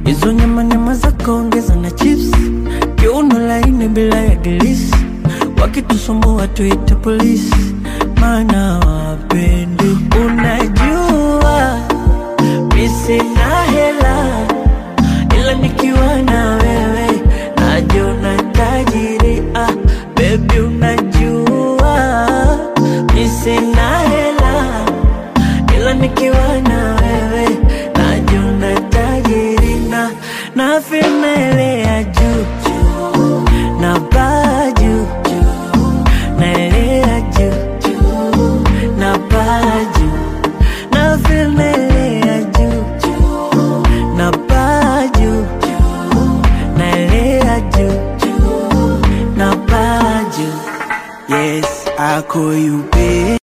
hizo nyama nyama zako ongeza na chips, kiuno laini bila ya gilisi, wakitusumbua tuite polisi, maana wapendi. Unajua mi sina hela, ila nikiwa na wewe najiona tajiri. Ah, baby unajua mi sina hela ila nikiwa na wewe najiona tajiri na na ya juu juu na baa juu juu naelea juu juu na baa juu na ya juu juu na baa juu juu naelea juu juu na baa juu Yes, I call you